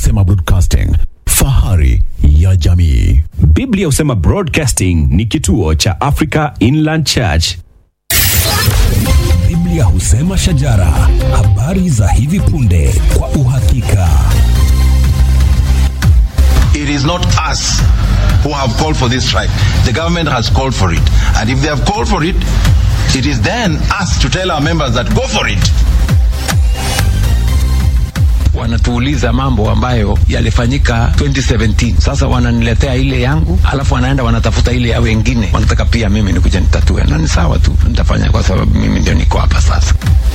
husema broadcasting, fahari ya jamii. Biblia husema Broadcasting ni kituo cha Africa Inland Church. Biblia husema shajara, habari za hivi punde kwa uhakika. It is not us who have called for this strike. The government has called for it. And if they have called for it, it is then us to tell our members that go for it. wanatuuliza mambo ambayo yalifanyika 2017 sasa wananiletea ile yangu alafu wanaenda wanatafuta ile ya wengine wanataka pia mimi nikuja nitatue na ni sawa tu nitafanya kwa sababu mimi ndio niko hapa sasa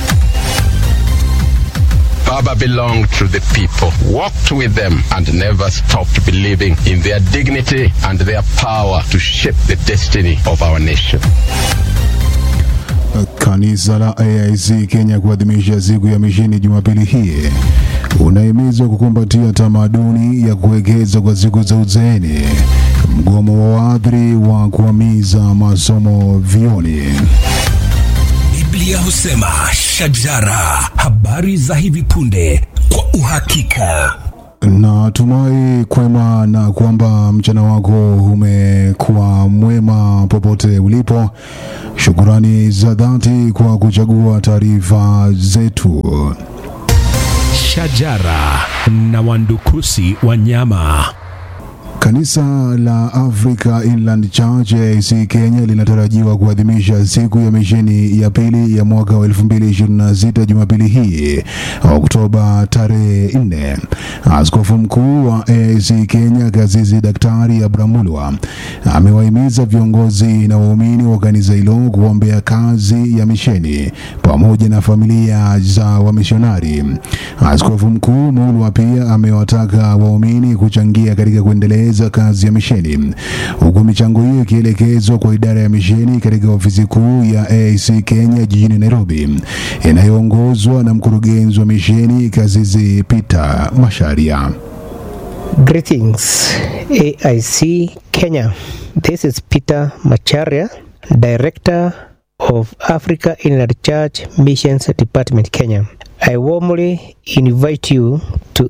Baba belonged to the people, walked with them, and never stopped believing in their dignity and their power to shape the destiny of our nation. Kanisa la AIC Kenya kuadhimisha siku ya misheni Jumapili hii unahimizwa kukumbatia tamaduni ya kuwekeza kwa siku za uzeeni. Mgomo wa waadhiri wa kuhamiza masomo vioni. Biblia husema shajara, habari za hivi punde kwa uhakika. Natumai kwema na kwamba mchana wako umekuwa mwema popote ulipo. Shukurani za dhati kwa kuchagua taarifa zetu. Shajara na wandukusi wanyama. Kanisa la Africa Inland Church AIC Kenya linatarajiwa kuadhimisha siku ya misheni ya pili ya mwaka wa 2026 Jumapili hii Oktoba tarehe 4. Askofu mkuu wa AIC Kenya Kasisi Daktari Abramulwa amewahimiza viongozi na waumini wa kanisa hilo kuombea kazi ya misheni pamoja na familia za wamishonari. Askofu mkuu Mulwa pia amewataka waumini kuchangia katika kuendeleza kazi ya misheni, huku michango hiyo ikielekezwa kwa idara ya misheni katika ofisi kuu ya AIC Kenya jijini Nairobi, inayoongozwa na mkurugenzi wa misheni Kasisi Peter Masharia. Greetings, AIC Kenya. This is Peter Macharia, Director of Africa Inland Church Missions Department, Kenya. I warmly invite you to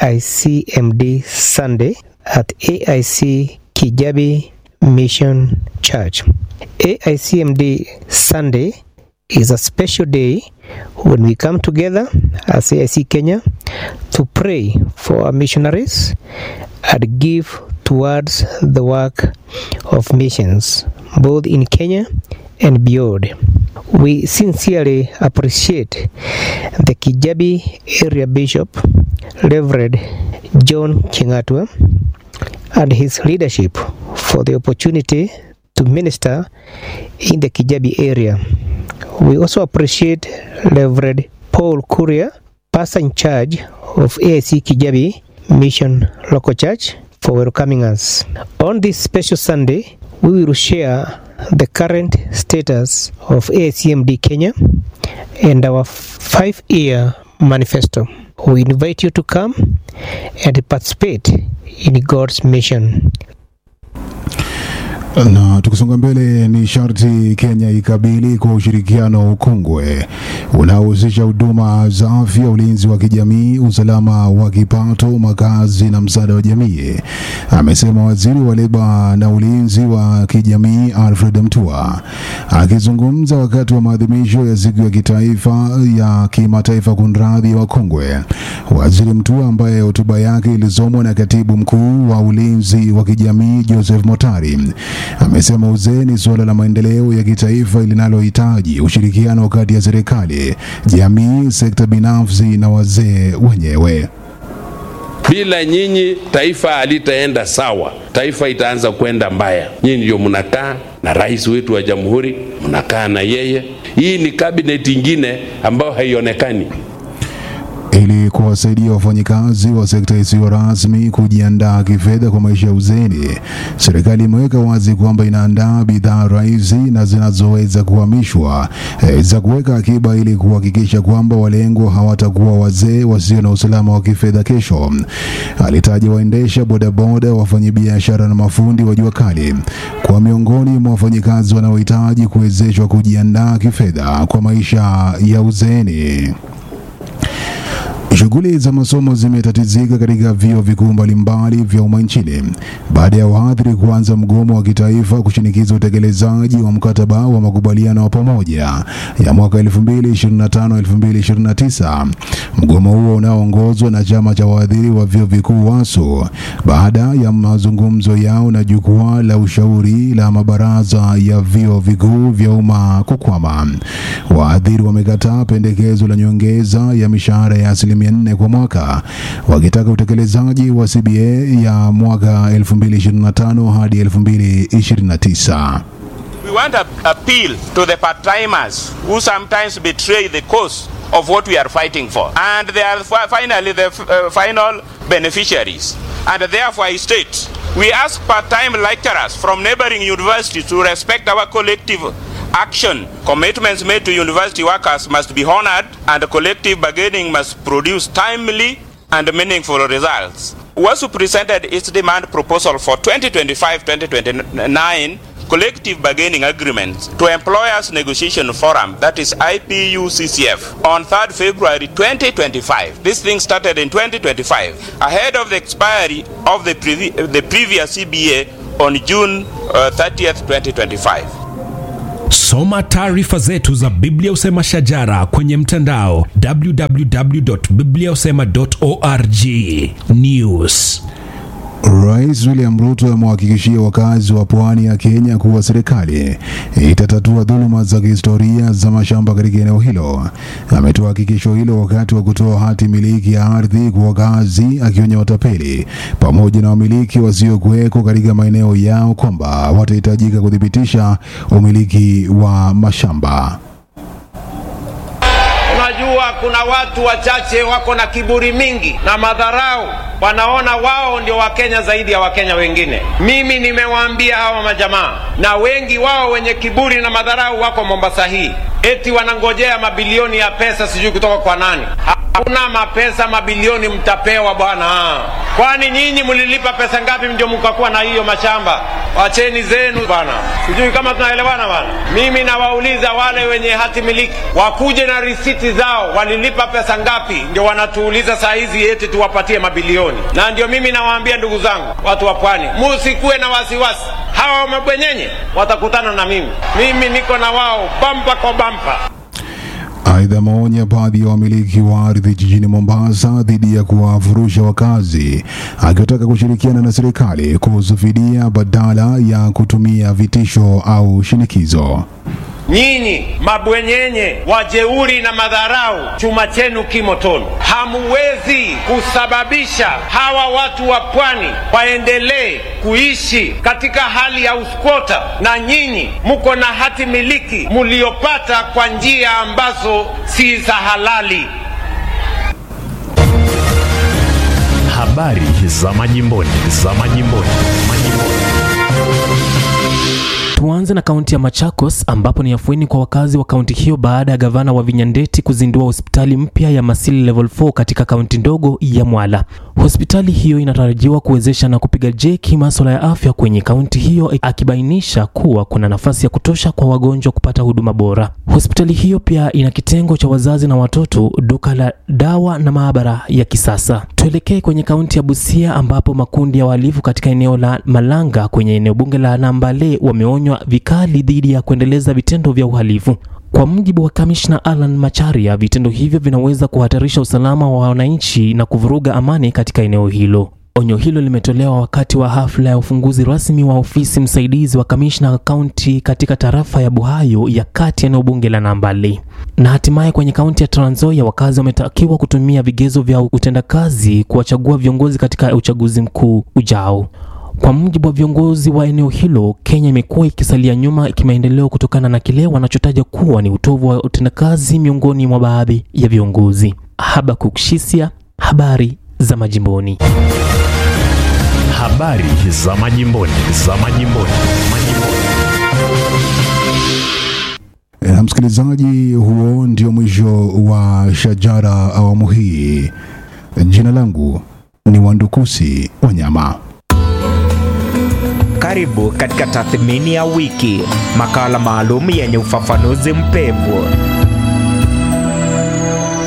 AICMD Sunday at AIC Kijabi Mission Church. AICMD Sunday is a special day when we come together as AIC Kenya to pray for our missionaries and give towards the work of missions both in Kenya and beyond. We sincerely appreciate the Kijabi area bishop, Reverend John Chingatwa, and his leadership for the opportunity to minister in the Kijabi area. We also appreciate Reverend Paul Kuria, pastor in charge of AIC Kijabi Mission Local Church, for welcoming us. On this special Sunday, we will share the current status of ACMD Kenya and our five year manifesto. We invite you to come and participate in God's mission. Na tukisonga mbele, ni sharti Kenya ikabili kwa ushirikiano ukongwe unaohusisha huduma za afya, ulinzi wa kijamii, usalama wa kipato, makazi na msaada wa jamii, amesema waziri wa leba na ulinzi wa kijamii Alfred Mutua akizungumza wakati wa maadhimisho ya siku ya kitaifa ya kimataifa kunradhi wa kongwe. Waziri Mutua ambaye hotuba yake ilisomwa na katibu mkuu wa ulinzi wa kijamii Joseph Motari amesema uzee ni suala la maendeleo ya kitaifa linalohitaji ushirikiano kati ya serikali, jamii, sekta binafsi na wazee wenyewe. Bila nyinyi taifa halitaenda sawa, taifa itaanza kwenda mbaya. Nyinyi ndio mnakaa na rais wetu wa jamhuri, mnakaa na yeye. Hii ni kabineti ingine ambayo haionekani. ili kuwasaidia wafanyikazi wa sekta isiyo rasmi kujiandaa kifedha kwa maisha ya uzeeni. Serikali imeweka wazi kwamba inaandaa bidhaa rahisi na zinazoweza kuhamishwa eh, za kuweka akiba ili kuhakikisha kwamba walengwa hawatakuwa wazee wasio na usalama wa kifedha kesho. Alitaja waendesha bodaboda, wafanyabiashara na mafundi wa jua kali kwa miongoni mwa wafanyikazi wanaohitaji kuwezeshwa kujiandaa kifedha kwa maisha ya uzeeni. Shughuli za masomo zimetatizika katika vyuo vikuu mbalimbali vya umma nchini baada ya wahadhiri kuanza mgomo wa kitaifa kushinikiza utekelezaji wa mkataba wa makubaliano wa pamoja ya mwaka 2025-2029. Mgomo huo unaoongozwa na chama cha wahadhiri wa vyuo vikuu WASU baada ya mazungumzo yao na jukwaa la ushauri la mabaraza ya vyuo vikuu vya umma kukwama. Wahadhiri wamekataa pendekezo la nyongeza ya mishahara ya asilimia nne kwa mwaka wakitaka utekelezaji wa CBA ya mwaka 2025 hadi 2029. We want to appeal to the part-timers who sometimes betray the cause of what we are fighting for. And they are fi- finally the f- uh, final beneficiaries. And therefore I state, we ask part-time lecturers from neighboring universities to respect our collective action. Commitments made to university workers must be honored and collective bargaining must produce timely and meaningful results. WASU presented its demand proposal for 2025-2029 collective bargaining agreements to Employers Negotiation Forum, that is IPUCCF, on 3rd February 2025. This thing started in 2025, ahead of the expiry of the, previ- the previous CBA on June uh, 30th, 2025. Soma taarifa zetu za Biblia Usema Shajara kwenye mtandao www.bibliausema.org. News. Rais William Ruto amewahakikishia wakazi wa pwani ya Kenya kuwa serikali itatatua dhuluma za kihistoria za mashamba katika eneo hilo. Ametoa hakikisho hilo wakati wa kutoa hati miliki ya ardhi kwa wakazi, akionya watapeli pamoja na wamiliki wasiokuweko katika maeneo yao kwamba watahitajika kuthibitisha umiliki wa mashamba. Unajua, kuna watu wachache wako na kiburi mingi na madharau, wanaona wao ndio Wakenya zaidi ya Wakenya wengine. Mimi nimewaambia hawa majamaa, na wengi wao wenye kiburi na madharau wako Mombasa hii, eti wanangojea mabilioni ya pesa, sijui kutoka kwa nani. Hakuna mapesa mabilioni mtapewa bwana. Kwani nyinyi mlilipa pesa ngapi ndio mkakuwa na hiyo mashamba? Wacheni zenu bwana, sijui kama tunaelewana bwana. Mimi nawauliza wale wenye hati miliki wakuje na risiti zao, walilipa pesa ngapi? Ndio wanatuuliza saa hizi eti tuwapatie mabilioni. Na ndio mimi nawaambia ndugu zangu, watu wa pwani, musikuwe na wasiwasi. Hawa mabwenyenye watakutana na mimi, mimi niko na wao bampa kwa bampa. Aidha, ameonya baadhi ya wamiliki wa ardhi jijini Mombasa dhidi ya kuwafurusha wakazi, akiwataka kushirikiana na serikali kuhusu fidia badala ya kutumia vitisho au shinikizo. Nyinyi mabwenyenye wajeuri na madharau, chuma chenu kimotoni. Hamuwezi kusababisha hawa watu wa pwani waendelee kuishi katika hali ya uskota, na nyinyi muko na hati miliki muliopata kwa njia ambazo si za halali. Habari za majimboni, za majimboni, majimboni. Tuanze na kaunti ya Machakos ambapo ni afueni kwa wakazi wa kaunti hiyo baada ya gavana wa Vinyandeti kuzindua hospitali mpya ya Masili Level 4 katika kaunti ndogo ya Mwala. Hospitali hiyo inatarajiwa kuwezesha na kupiga jeki masuala ya afya kwenye kaunti hiyo, akibainisha kuwa kuna nafasi ya kutosha kwa wagonjwa kupata huduma bora. Hospitali hiyo pia ina kitengo cha wazazi na watoto, duka la dawa na maabara ya kisasa. Tuelekee kwenye kaunti ya Busia ambapo makundi ya wahalifu katika eneo la Malanga kwenye eneo bunge la Nambale wameonywa vikali dhidi ya kuendeleza vitendo vya uhalifu. Kwa mujibu wa kamishna Alan Macharia, vitendo hivyo vinaweza kuhatarisha usalama wa wananchi na kuvuruga amani katika eneo hilo. Onyo hilo limetolewa wakati wa hafla ya ufunguzi rasmi wa ofisi msaidizi wa kamishna kaunti katika tarafa ya Buhayo ya kati eneo bunge la Nambale. Na hatimaye kwenye kaunti ya Trans Nzoia, wakazi wametakiwa kutumia vigezo vya utendakazi kuwachagua viongozi katika uchaguzi mkuu ujao. Kwa mujibu wa viongozi wa eneo hilo, Kenya imekuwa ikisalia nyuma kimaendeleo kutokana na kile wanachotaja kuwa ni utovu wa utendakazi miongoni mwa baadhi ya viongozi. Habakuk Shisia, habari za majimboni. Habari za majimboni, za majimboni, majimboni. Na msikilizaji, huo ndio mwisho wa Shajara awamu hii. Jina langu ni Wandukusi Wanyama. Karibu katika tathmini ya wiki, makala maalum yenye ufafanuzi mpevu.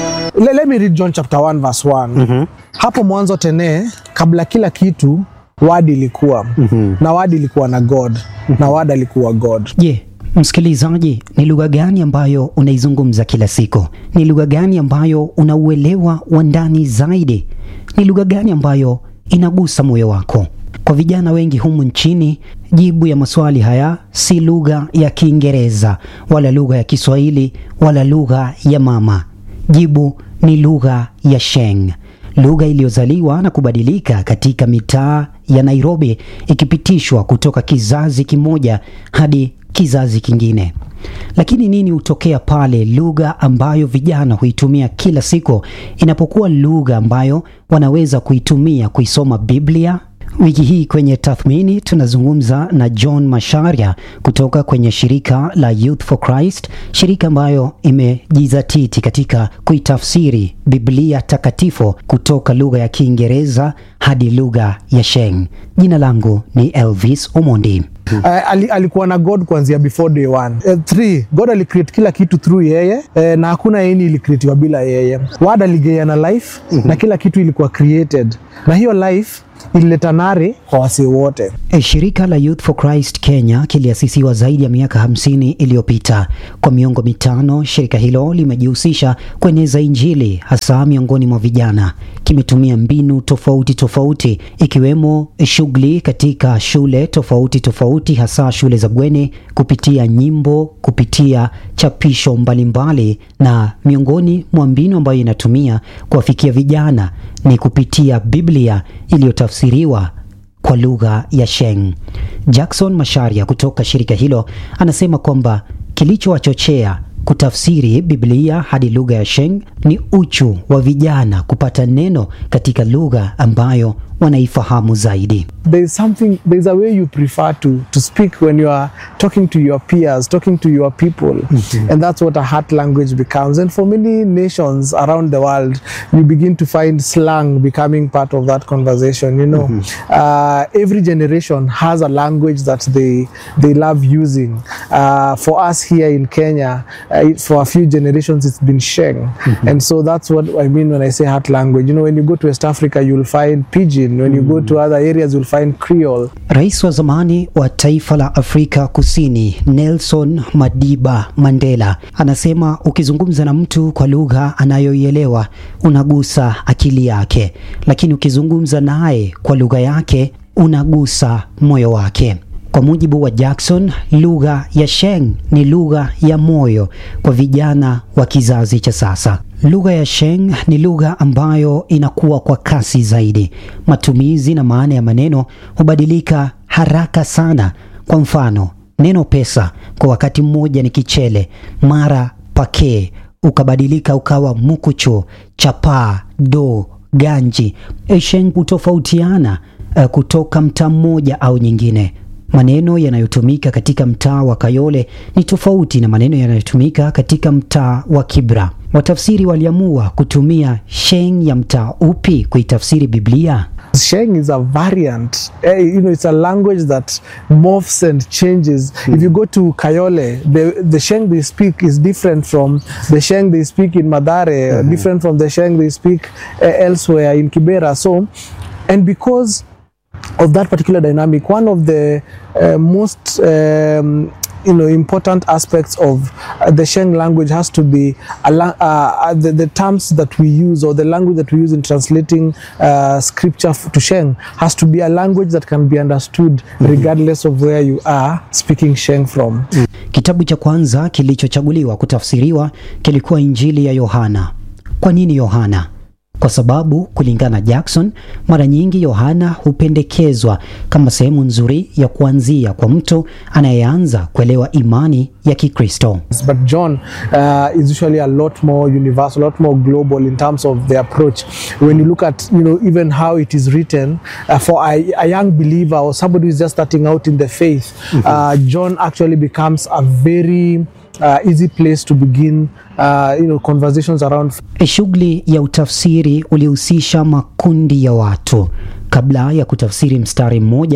let, let me read John chapter 1 verse 1. Mhm. Hapo mwanzo tene, kabla kila kitu, wadi ilikuwa na wadi ilikuwa na God na wadi alikuwa God. Je, msikilizaji, ni lugha gani ambayo unaizungumza kila siku? Ni lugha gani ambayo unauelewa wa ndani zaidi? Ni lugha gani ambayo inagusa moyo wako? Kwa vijana wengi humu nchini, jibu ya maswali haya si lugha ya Kiingereza wala lugha ya Kiswahili wala lugha ya mama. Jibu ni lugha ya Sheng, lugha iliyozaliwa na kubadilika katika mitaa ya Nairobi, ikipitishwa kutoka kizazi kimoja hadi kizazi kingine. Lakini nini hutokea pale lugha ambayo vijana huitumia kila siku inapokuwa lugha ambayo wanaweza kuitumia kuisoma Biblia? Wiki hii kwenye tathmini tunazungumza na John Masharia kutoka kwenye shirika la Youth for Christ, shirika ambayo imejizatiti katika kuitafsiri Biblia takatifu kutoka lugha ya Kiingereza hadi lugha ya Sheng. Jina langu ni Elvis Omondi. Uh, ali, alikuwa na God kuanzia before day one. Uh, three, God alicreate kila kitu through yeye uh, na hakuna yeni ilicreatiwa bila yeye. Word aligeana life na kila kitu ilikuwa created, na hiyo life ilileta nare kwa wasee wote. E, Shirika la Youth for Christ Kenya kiliasisiwa zaidi ya miaka 50 iliyopita. Kwa miongo mitano, shirika hilo limejihusisha kueneza Injili hasa miongoni mwa vijana. Kimetumia mbinu tofauti tofauti ikiwemo shughuli katika shule tofauti tofauti, hasa shule za bweni, kupitia nyimbo, kupitia chapisho mbalimbali, na miongoni mwa mbinu ambayo inatumia kuwafikia vijana ni kupitia Biblia iliyotafsiriwa kwa lugha ya Sheng. Jackson Masharia kutoka shirika hilo anasema kwamba kilichowachochea kutafsiri Biblia hadi lugha ya Sheng ni uchu wa vijana kupata neno katika lugha ambayo wanaifahamu zaidi. There is something, there is a way you prefer to, to speak when you are talking to your peers, talking to your people. And that's what a heart language becomes. And for many nations around the world, you begin to find slang becoming part of that conversation. You know, uh, every generation has a language that they, they love using. Uh, for us here in Kenya, uh, it- for a few generations, it's been Sheng. And so that's what I mean when I say heart language. You know, when you go to West Africa, you'll find Pidgin. When you go to other areas, you'll find Creole. Rais wa zamani wa taifa la Afrika Kusini Nelson Madiba Mandela anasema ukizungumza na mtu kwa lugha anayoielewa unagusa akili yake, lakini ukizungumza naye kwa lugha yake unagusa moyo wake. Kwa mujibu wa Jackson, lugha ya Sheng ni lugha ya moyo kwa vijana wa kizazi cha sasa. Lugha ya Sheng ni lugha ambayo inakuwa kwa kasi zaidi. Matumizi na maana ya maneno hubadilika haraka sana. Kwa mfano, neno pesa kwa wakati mmoja ni kichele, mara pake ukabadilika ukawa mukucho, chapaa, do, ganji. Sheng hutofautiana eh, kutoka mtaa mmoja au nyingine. Maneno yanayotumika katika mtaa wa Kayole ni tofauti na maneno yanayotumika katika mtaa wa Kibra. Watafsiri waliamua kutumia Sheng ya mtaa upi kuitafsiri Biblia? Sheng is a variant. Eh, you know, it's a language that morphs and changes. If you go to Kayole, the, the Sheng they speak is different from the Sheng they speak in Madare, different from the Sheng they speak uh, elsewhere in Kibera. So, and because of that particular dynamic, one of the uh, most um, you know important aspects of uh, the Sheng language has to be a la- uh, the, the terms that we use or the language that we use in translating uh, scripture f- to Sheng has to be a language that can be understood regardless of where you are speaking Sheng from. Kitabu cha kwanza kilichochaguliwa kutafsiriwa kilikuwa Injili ya Yohana. Kwa nini Yohana? Kwa sababu kulingana na Jackson, mara nyingi Yohana hupendekezwa kama sehemu nzuri ya kuanzia kwa mtu anayeanza kuelewa imani ya Kikristo. But John uh, is usually a lot more universal, a lot more global in terms of the approach. When you look at, you know, even how it is written uh, for a, a young believer or somebody who's just starting out in the faith, uh, John actually becomes a very uh, easy place to begin, uh, you know, conversations around Shughuli ya utafsiri ulihusisha makundi ya watu. Kabla ya kutafsiri mstari mmoja,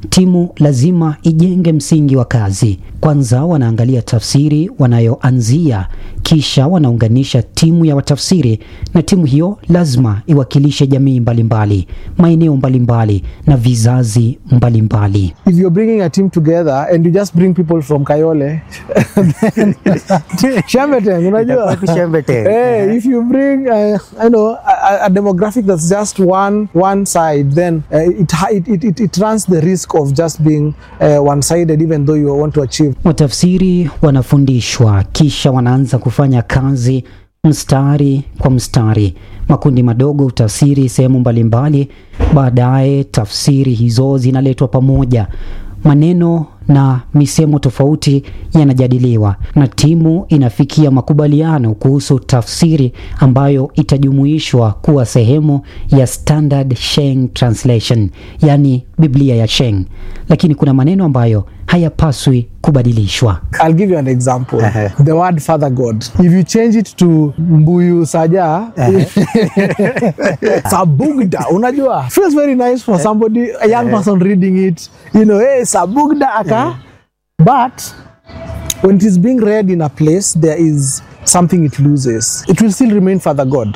timu lazima ijenge msingi wa kazi. Kwanza wanaangalia tafsiri wanayoanzia, kisha wanaunganisha timu ya watafsiri, na timu hiyo lazima iwakilishe jamii mbalimbali, maeneo mbalimbali na vizazi mbalimbali. if you're bringing a team together and you just bring people from Kayole, then Shembeteng, unajua? Itakuwa tu Shembeteng. Eh, if you bring, uh, I know, a, a demographic that's just one one side, then uh, it, ha- it, it, it, it runs the risk of just being uh, one-sided, even though you want to achieve. Watafsiri wanafundishwa kisha wanaanza kufanya kazi mstari kwa mstari. Makundi madogo hutafsiri sehemu mbalimbali, baadaye tafsiri hizo zinaletwa pamoja. Maneno na misemo tofauti yanajadiliwa na timu inafikia makubaliano kuhusu tafsiri ambayo itajumuishwa kuwa sehemu ya Standard Sheng Translation, yani Biblia ya Sheng. Lakini kuna maneno ambayo hayapaswi kubadilishwa. I'll give you an example. The word Father God. If you change it to Mbuyu Saja, Sabugda, unajua, feels very nice for somebody, a young person reading it. You know, hey, Sabugda aka. But when it is being read in a place, there is something it loses. It will still remain Father God.